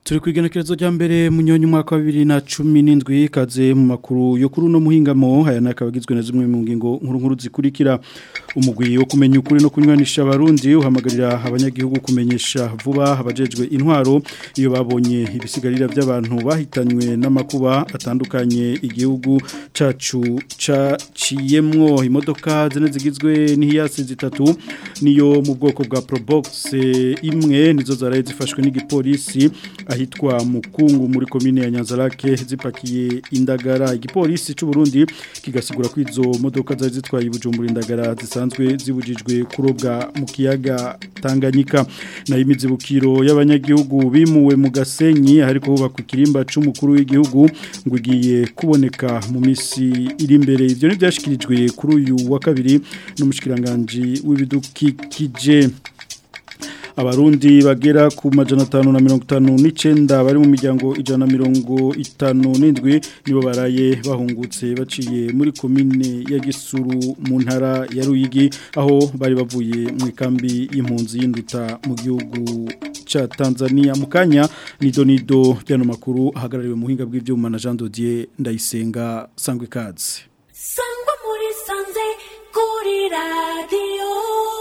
turi ku igenekerezo rya mbere mu nyonyi umwaka wa bibiri na cumi n'indwi ikaze mu makuru yo kuri uno muhingamo aya nakaba agizwe na zimwe mu ngingo nkuru nkuru zikurikira umugwi wo kumenya ukuri no kunywanisha abarundi uhamagarira abanyagihugu kumenyesha vuba abajejwe intwaro iyo babonye ibisigarira by'abantu bahitanywe n'amakuba atandukanye igihugu cacu caciyemwo imodoka zine zigizwe n'ihiyasi zitatu niyo mu bwoko bwa Probox imwe nizo zaraye zifashwe n'igipolisi ahitwa mukungu muri komine ya Nyanzarake zipakiye indagara igipolisi cy'u Burundi kigasigura ko izo modoka zari zitwaye ibujumbura indagara zisanzwe zibujijwe kurobwa mu kiyaga Tanganyika na imizibukiro y'abanyagihugu bimuwe mu Gasenyi ariko hubakwa ikirimba c'umukuru w'igihugu ngo igiye kuboneka mu misi iri imbere ivyo ni byashikirijwe kuri uyu wa kabiri n'umushikiranganje w'ibidukikije abarundi bagera ku majana atanu na mirongo itanu n'icenda bari mu miryango ijana na mirongo itanu n'indwi nibo baraye bahungutse baciye muri komine ya gisuru mu ntara ya ruyigi aho bari bavuye mu ikambi y'impunzi y'induta mu gihugu ca tanzania mu kanya nido nido byano makuru ahagarariwe mu buhinga bw'ibyuma na jean dodier ndayisenga sangwa ikaze sangwa muri sanze kuri radiyo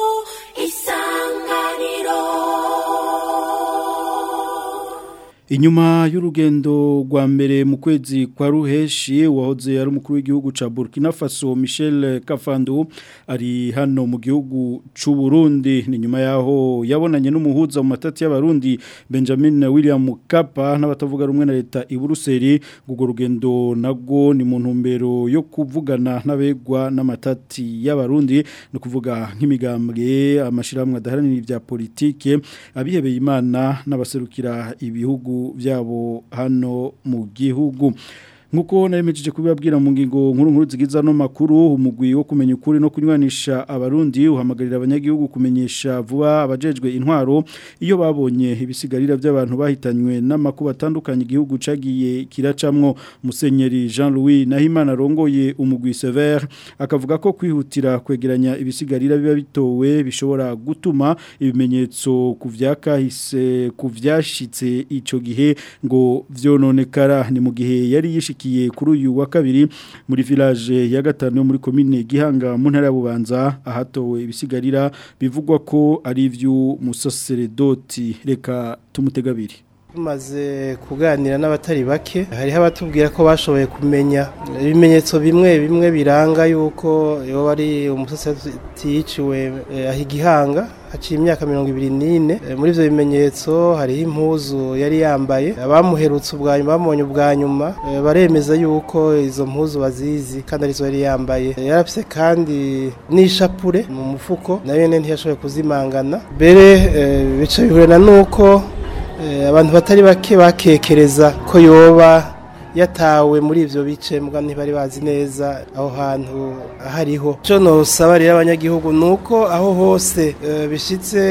isanganiro Inyuma y'urugendo rwa mbere mu kwezi kwa ruheshi wahoze ari umukuru w'igihugu ca Burkina Faso Michel Kafandu ari hano mu gihugu c'u Burundi ni nyuma yaho yabonanye n'umuhuza mu matati y'abarundi Benjamin William Mkapa n'abatavuga rumwe na leta i Buruseli gugo rugendo nago ni mu ntumbero yo kuvugana n'abegwa n'amatati y'abarundi no kuvuga nk'imigambwe amashiramwe adaharanira ibya politike abihebeye Imana n'abaserukira ibihugu byabo hano mu gihugu nkuko naremejeje kubibabwira mu ngingo nkuru nkuru zigiza no makuru umugwi wo kumenya ukuri no kunywanisha abarundi uhamagarira abanyagihugu kumenyesha vuba abajejwe intwaro iyo babonye ibisigarira by'abantu bahitanywe n'amakuba atandukanye igihugu cagiye kiracamwo musenyeri Jean Louis Nahimana rongoye umugwi Sever akavuga ko kwihutira kwegeranya ibisigarira biba bitowe bishobora gutuma ibimenyetso kuvyakahise kuvyashitse ico gihe ngo vyononekara ni mu gihe yari yishiki yashikiye kuri uyu wa kabiri muri village ya gatanu yo muri commune Gihanga mu ntara ya Bubanza ahatowe ibisigarira bivugwa ko ari ivy'umusaseredoti reka tumutegabiri tumaze kuganira n'abatari bake hariho abatubwira ko bashoboye kumenya ibimenyetso bimwe bimwe biranga yuko iyo bari umusaseredoti yiciwe aho igihanga haciye imyaka mirongo ibiri n'ine muri ibyo bimenyetso hariho impuzu yari yambaye abamuherutse ubwa nyuma bamubonye ubwa nyuma baremeza yuko izo mpuzu bazizi kandi arizo yari yambaye yarafise kandi n'ishapure mu mufuko nayo nyine ntiyashoboye kuzimangana mbere bica bihurana n'uko abantu batari bake bakekereza ko yoba yatawe muri ivyo bice mbwa ntibari bazi neza aho hantu hariho cyo nosaba rero abanyagihugu nuko aho hose bishitse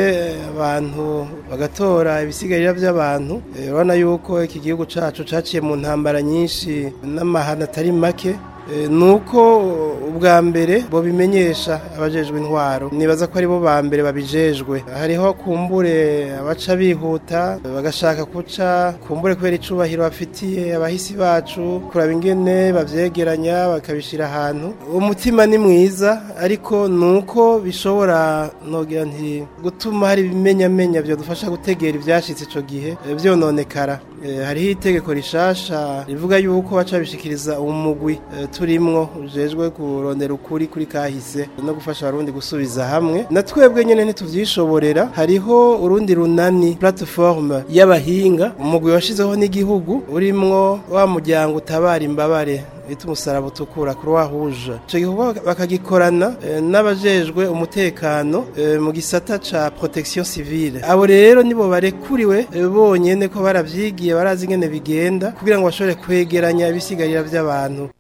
abantu bagatora ibisigarira by'abantu urabona yuko iki gihugu cacu caciye mu ntambara nyinshi n'amahana atari make nuko ubwa mbere bo bimenyesha abajejwe intwaro nibaza ko aribo ba mbere babijejwe hariho kumbure abaca bihuta bagashaka kuca kumbure kubera icubahiro bafitiye abahisi bacu kuraba ingene bavyegeranya bakabishira ahantu umutima ni mwiza ariko nuko bishobora nogira nti gutuma hari ibimenyamenya byadufasha gutegera ivyashitse ico gihe vyononekara hariho itegeko rishasha rivuga yuko baca bishikiriza umugwi turimwo ujejwe kurondera ukuri kuri kahise no gufasha abarundi gusubiza hamwe na twebwe nyene ntituvyishoborera hariho urundi runani plateforme y'abahinga umugwi washizeho n'igihugu urimwo wa muryango utabara imbabare bita umusaraba utukura croix rouge ico gikorwa bakagikorana n'abajejwe umutekano mu gisata ca protection civile abo rero nibo barekuriwe bonyene ko baravyigiye barazi ingene bigenda kugira ngo bashobore kwegeranya ibisigarira by'abantu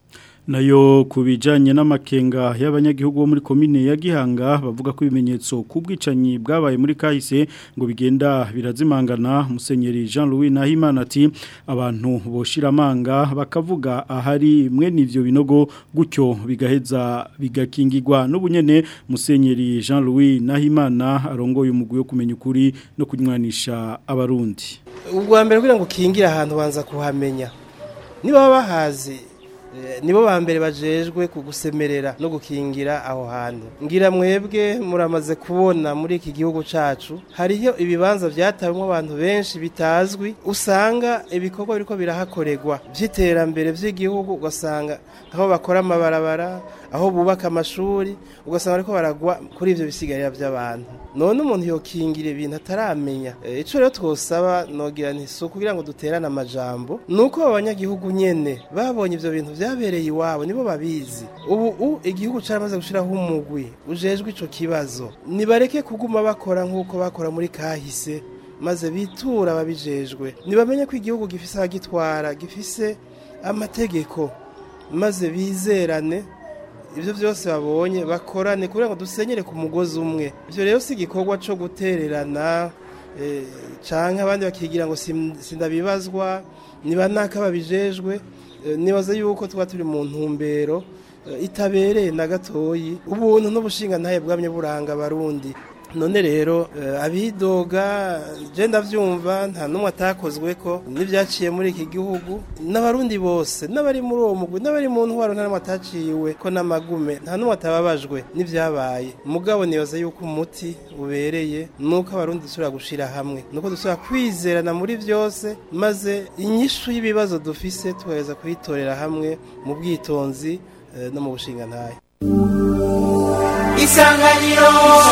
nayo kubijanye n'amakenga y'abanyagihugu bo muri komine ya Gihanga bavuga ko ibimenyetso kubwicanyi bwabaye muri kahise ngo bigenda birazimangana musenyeri Jean Louis Nahimana ati abantu boshira amanga bakavuga ahari mwene ivyo binogo gutyo bigaheza bigakingirwa n'ubunyene musenyeri Jean Louis Nahimana arongoye umugwi wo kumenya ukuri no kunywanisha abarundi ubwa mbere kugira ngo ukingire ahantu banza kuhamenya niba bahazi eh, nibo ba mbere bajejwe kugusemerera no gukingira aho hantu ngira mwebwe muramaze kubona muri iki gihugu cacu hariyo ibibanza vyatawemwo abantu benshi bitazwi usanga ibikorwa biriko birahakorerwa vy'iterambere vy'igihugu ugasanga aho bakora amabarabara aho bubaka amashuri ugasanga ariko baragwa kuri ivyo bisigarira vy'abantu none umuntu yokingira ibintu ataramenya Eh, ico rero twosaba nogira nti si kugira ngo duterane amajambo nuko abanyagihugu nyene babonye ivyo bintu vyabereye iwabo nibo babizi ubu u igihugu caramaze gushiraho umugwi ujejwe ico kibazo nibareke kuguma bakora nk'uko bakora muri kahise maze bitura ababijejwe nibamenye ko igihugu gifise abagitwara gifise amategeko maze bizerane ibyo byose babonye bakorane kugira ngo dusenyere ku mugozi umwe ibyo rero si igikorwa cyo gutererana eh, canke abandi bakigira ngo sim- sindabibazwa niba naka babijejwe eh, nibaza yuko tuba turi mu ntumbero eh, itabereye na gatoyi ubuntu n'ubushinga ntaye bwamye buranga abarundi none rero eh, abidoga je ndavyumva nta numwe atakozwe ko n'ivyaciye muri iki gihugu n'abarundi bose n'abari muri uwo mugwi n'abari mu ntwaro nta numwe ataciwe ko n'amagume nta numwe atababajwe n'ivyabaye mugabo nibaza yuko umuti ubereye nuko abarundi dusubira gushira hamwe nuko dusubira kwizerana muri vyose maze inyishu y'ibibazo dufise tugereza kuyitorera hamwe mu bwitonzi eh, no mu bushingantahe isanganiro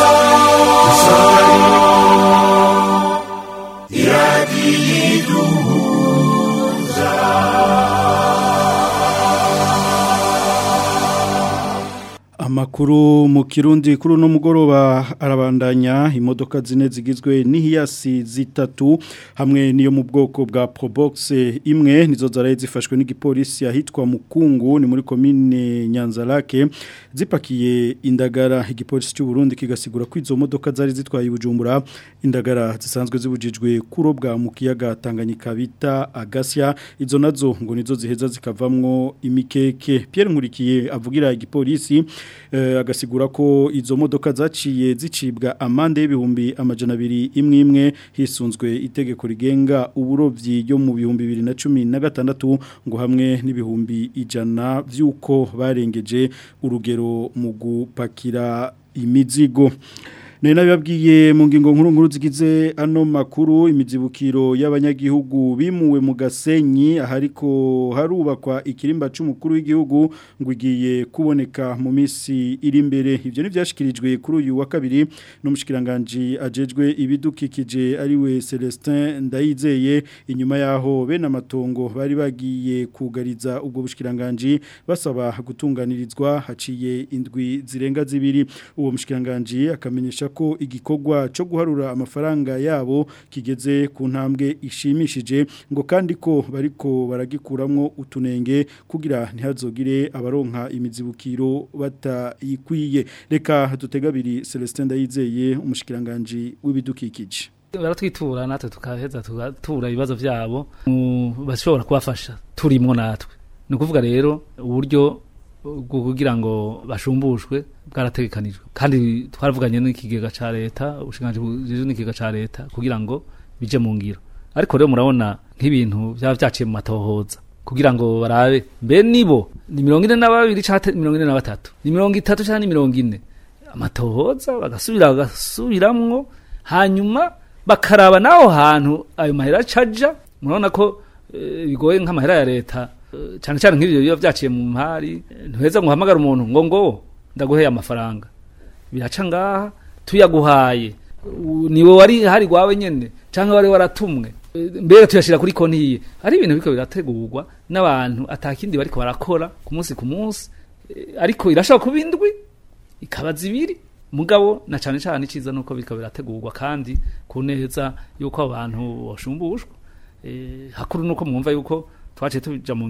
Amakuru mu kirundi kuri uno mugoroba arabandanya imodoka zine zigizwe n'ihiyasi zitatu hamwe niyo mu bwoko bwa Probox imwe nizo zaraye zifashwe n'igipolisi ahitwa Mukungu ni muri commune Nyanzarake zipakiye indagara igipolisi cy'u Burundi kigasigura ko izo modoka zari zitwaye ibujumbura indagara zisanzwe zibujijwe kurobwa mu kiyaga Tanganyika bita Agasya izo nazo ngo nizo ziheza zikavamwo imikeke Pierre Nkurikiye avugira igipolisi eh, agasigura ko izo modoka zaciye zicibwa amande y'ibihumbi amajana abiri imwe imwe hisunzwe itegeko rigenga uburovyi ryo mu bihumbi bibiri na cumi na gatandatu ngo hamwe n'ibihumbi ijana vy'uko barengeje urugero mu gupakira imizigo Nari nabibabwiye mu ngingo nkuru nkuru zigize ano makuru imizibukiro y'abanyagihugu bimuwe mu gasenyi ahariko harubakwa ikirimba c'umukuru w'igihugu ngo igiye kuboneka mu misi iri imbere ivyo nivyashikirijwe kuri uyu wa kabiri n'umushikiranganje ajejwe ibidukikije ari we Celestin Ndayizeye inyuma yaho bene amatongo bari bagiye kugariza ubwo bushikiranganje basaba gutunganirizwa haciye indwi zirenga zibiri uwo mushikiranganje akamenyesha ko igikorwa cyo guharura amafaranga yabo kigeze ku ntambwe ishimishije ngo kandi ko bariko baragikuramwo utunenge kugira ntihazogire abaronka imizibukiro batayikwiye reka dutegabiri Celestin Ndayizeye umushikiranganje w'ibidukikije baratwitura natwe tukaheza tugatura ibibazo byabo mu bashobora kubafasha turimwo natwe ni ukuvuga rero uburyo bwo kugira ngo bashumbushwe bwarategekanijwe kandi twaravuganye n'ikigega ca leta ubushinganje bujejwe n'ikigega ca leta kugira ngo bije mu ngiro ariko rero murabona nk'ibintu byaba byaciye mu matohoza kugira ngo barabe mbe nibo ni mirongo ine na babiri canke mirongo ine na batatu ni mirongo itatu canke ni mirongo ine amatohoza bagasubira bagasubiramwo hanyuma bakaraba n'aho hantu ayo mahera acaja murabona ko eh, bigoye nk'amahera ya leta eh, cane cane nk'ibyo biba vyaciye mu mpari eh, ntuheza ngo uhamagare umuntu ngo ngo ndaguheye amafaranga biraca ngaha tuyaguhaye u- niwe wari hari gwawe nyene canke wari waratumwe Eh, mbere tuyashira kuri konti yiye ari ibintu biko birategurwa n'abantu atakindi bariko barakora ku munsi ku munsi Eh, ariko irashobora kuba indwi ikaba zibiri mugabo na cane cane iciza nuko biko birategurwa kandi ku neza yuko abantu boshumbushwa eh, hakuru nuko mwumva yuko twaciye tuja mu ngiro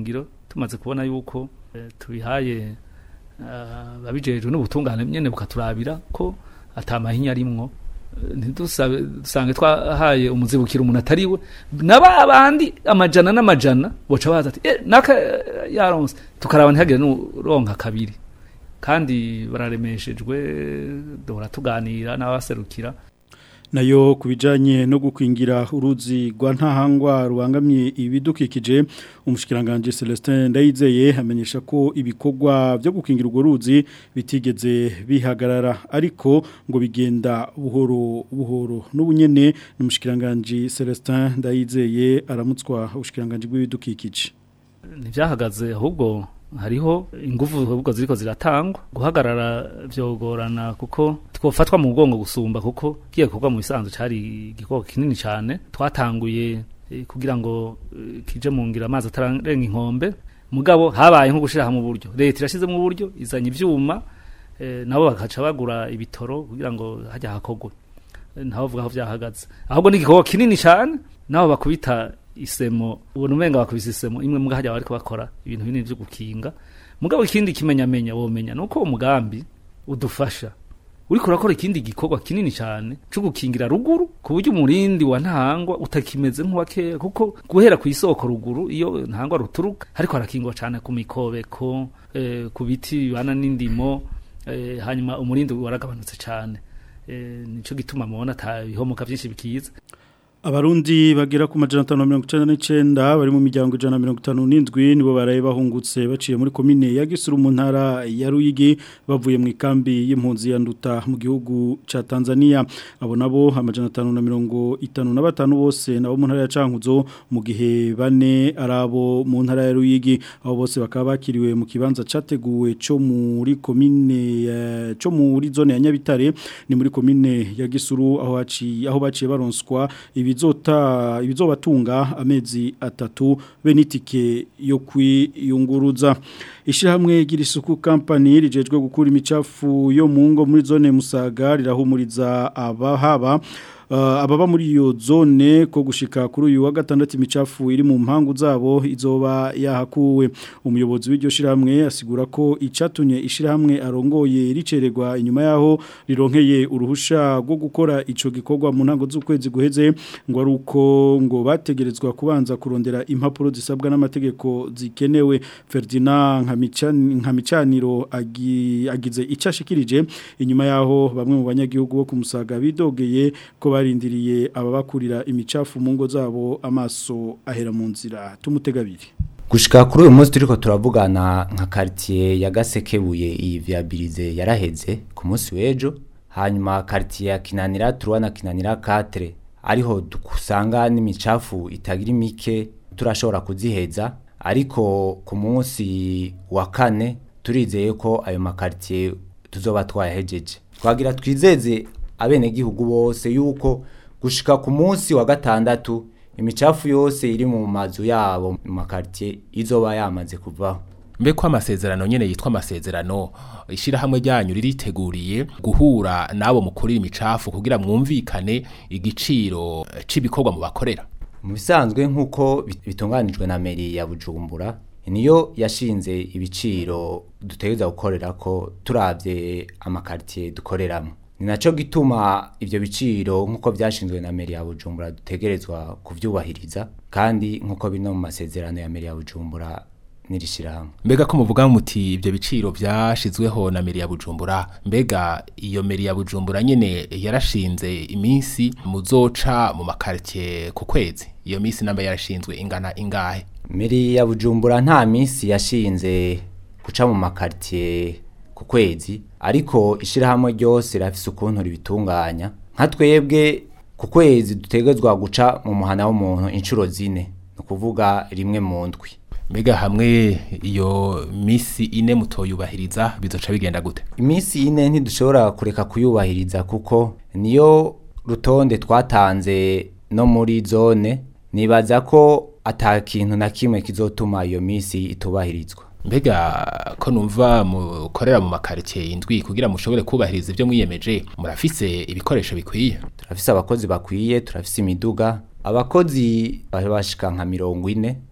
tumaze kubona yuko eh, tubihaye ah, babijejwe n'ubutungane nyene bukaturabira ko atamahinya arimwo Eh, ntidusabe dusange twahaye umuzibukiro umuntu atariwe naba bandi amajana n'amajana boca baza ati eh naka eh, yaronse tukaraba ntihagire n'uronka kabiri kandi bararemeshejwe duhora tuganira n'abaserukira nayo ku bijyanye no gukingira uruzi rwa ntahangwa rubangamiye ibidukikije umushyikiranganje celestin ndayizeye amenyesha ko ibikorwa byo gukingira urwo ruzi bitigeze bihagarara ariko ngo bigenda buhoro buhoro n'ubunyene ni umushyikiranganje celestin ndayizeye aramutswa ubushikiranganje bw'ibidukikije ntibyahagaze ahubwo hariho ingufu ahubwo ziriko ziratangwa guhagarara byogorana kuko twofatwa mu mugongo gusumba kuko kiye kuva mu bisanzwe cari igikoko kinini cyane twatanguye eh, kugira ngo eh, kije mu ngira amazi atararenga inkombe mugabo habaye nko gushira mu buryo leta irashize mu buryo izanye ivyuma eh, nabo bakaca bagura ibitoro kugira ngo hajya hakogwe Eh, ntaho vuga aho byahagaze ahubwo ni igikoko kinini cyane nabo bakubita isemo ubona umenga bakubise isemo imwe mbwa hajya bariko bakora ibintu binini byo gukinga mugabo ikindi kimenyamenya womenya nuko uwo mugambi udufasha uriko urakora ikindi gikorwa kinini cyane cyo gukingira ruguru ku buryo umurindi wa ntahangwa utakimeze nk'uwa kera kuko guhera ku isoko ruguru iyo ntahangwa ruturuka ariko harakingwa cyane ku mikobeko eh, ku biti bibana n'indimo eh, hanyuma umurindi waragabanutse cyane eh, nico gituma mubona ata bihomoka byinshi bikiza Abarundi bagera ku majana 599 bari mu miryango 157 nibo baraye bahungutse baciye muri komine ya Gisuru mu ntara ya Ruyigi bavuye mu ikambi y'impunzi ya Nduta mu gihugu ca Tanzania abo nabo amajana 555 bose nabo mu ntara ya Cankuzo mu gihe bane arabo mu ntara ya Ruyigi abo bose bakaba bakiriwe mu kibanza categuwe cyo muri komine ya- cyo muri zone ya Nyabitare ni muri komine ya Gisuru aho haci aho baciye baronswa ibizota ibizobatunga amezi atatu be n'itike yo kwiyunguruza ishyirahamwe girisuku company rijejwe gukura imicafu yo mu ngo muri zone Musaga rirahumuriza abahaba Uh, ababa muri iyo zone ko gushika kuri uyu wa gatandatu imicafu iri mu mpangu zabo izoba yahakuwe umuyobozi w'iryo shiramwe asigura ko icatumye ishiramwe arongoye ricererwa inyuma yaho rironkeye uruhusha rwo gukora ico gikorwa mu ntango z'ukwezi guheze ngo ari uko ngo bategerezwa kubanza kurondera impapuro zisabwa n'amategeko zikenewe Ferdinand Nkamicani- Nkamicaniro agi- agize icashikirije inyuma yaho bamwe mu banyagihugu bo kumusaga bidogeye ko barindiriye ababakurira imicafu mu ngo zabo amaso ahera mu nzira tumutegabiri gushika kuri uyu munsi turiko turavugana nka quartier ya Gasekebuye iyi viabilize yaraheze ku munsi w'ejo hanyuma quartier ya Kinanira turwa na Kinanira 4 ariho dusanga n'imicafu itagira imike turashobora kuziheza ariko ku munsi wa kane turizeye ko ayo makartier tuzoba twayahejeje twagira twizeze abenegihugu bose yuko gushika ku munsi wa gatandatu imicafu yose iri mu mazu yabo mu makartier izoba yamaze kuvaho mbe ko amasezerano nyene yitwa amasezerano ishirahamwe ryanyu ririteguriye guhura nabo mukurira imicafu kugira mwumvikane igiciro eh, c'ibikorwa mu bakorera mu bisanzwe nk'uko bit- bitunganijwe na meri ya bujumbura niyo yashinze ibiciro dutegereza gukorera ko turavye amakartier dukoreramo ni naco gituma ivyo biciro nk'uko vyashinzwe na meri ya bujumbura dutegerezwa kuvyubahiriza kandi nk'uko bino mu masezerano ya meri ya bujumbura n'irishirahamwe mbega ko muvuga muti ivyo biciro vyashizweho na meri ya bujumbura mbega iyo meri ya bujumbura nyene yarashinze iminsi muzoca mu makartie ku kwezi iyo minsi namba yarashinzwe ingana ingahe Meri ya Bujumbura nta minsi yashinze guca mu makartier ku kwezi ariko ishirahamwe ryose rafise ukuntu ribitunganya nka twebwe ku kwezi dutegezwa guca mu muhana w'umuntu inshuro zine ni ukuvuga rimwe mu ndwi mbega hamwe iyo misi ine mutoyubahiriza bizoca bigenda gute iminsi ine ntidushobora kureka kuyubahiriza kuko niyo rutonde twatanze no muri zone nibaza ko ata kintu na kimwe kizotuma iyo minsi itubahirizwa mbega ko numva mukorera mu makaritiye indwi kugira mushobore kubahiriza ibyo mwiyemeje murafise ibikoresho bikwiye turafise abakozi bakwiye turafise imiduga abakozi bashika nka mirongo ine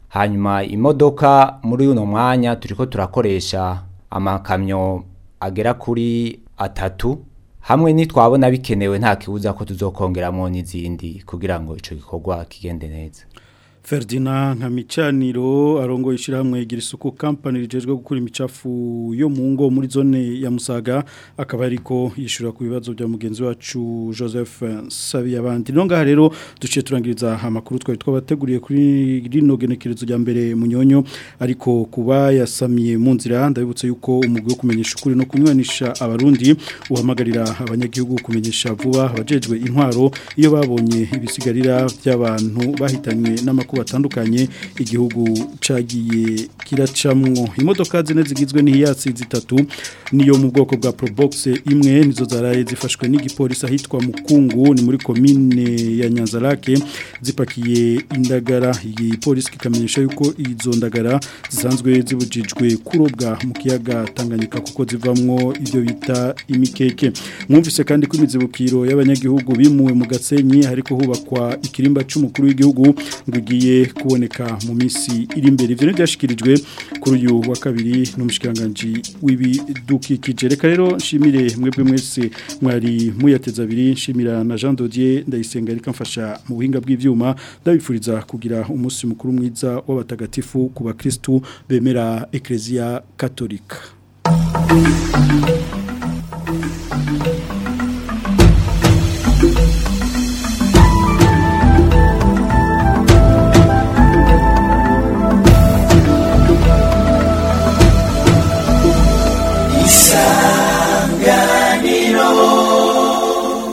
hanyuma imodoka muri uno mwanya turiko turakoresha amakamyo agera kuri atatu hamwe nitwabona bikenewe nta kibuza ko tuzokongeramo n'izindi kugira ngo ico gikorwa kigende neza Ferdinand Nkamicaniro arongo ishiramwe igira isuku company rijejwe gukura imicafu yo mu ngo muri zone ya Musaga akaba ariko yishura ku bibazo bya mugenzi wacu Joseph Sabiyabandi nonga rero duciye turangiriza amakuru twari twabateguriye kuri rino genekerezo rya mbere munyonyo ariko kuba yasamiye mu nzira ndabibutse yuko umugwi wo kumenyesha ukuri no kunywanisha abarundi uhamagarira abanyagihugu kumenyesha vuba abajejwe intwaro iyo babonye ibisigarira by'abantu bahitanywe n'amakuru batandukanye igihugu cagiye kiracamwo imodoka zine zigizwe n'ihiyatsi zitatu niyo mu bwoko bwa Probox imwe nizo zaraye zifashwe n'igipolisi ahitwa Mukungu ni muri commune ya Nyanzarake zipakiye indagara iyi polisi kikamenyesha yuko izo ndagara zisanzwe zibujijwe kurobwa mu kiyaga Tanganyika kuko zivamwo ibyo bita imikeke mwumvise kandi ko imizibukiro y'abanyagihugu bimuwe mu Gasenyi hariko hubakwa ikirimba c'umukuru w'igihugu ngo igiye kuboneka mu minsi iri imbere ivyo ntibyashikirijwe kuri uyu wa kabiri n'umushikiranganje w'ibidukikije reka rero nshimire mwebwe mwese mwari muyateza abiri nshimira na Jean Dodier ndayisenga ariko mfasha mu buhinga bw'ivyuma ndabifuriza kugira umunsi mukuru mwiza w'abatagatifu ku bakristu bemera Ecclesia Katolika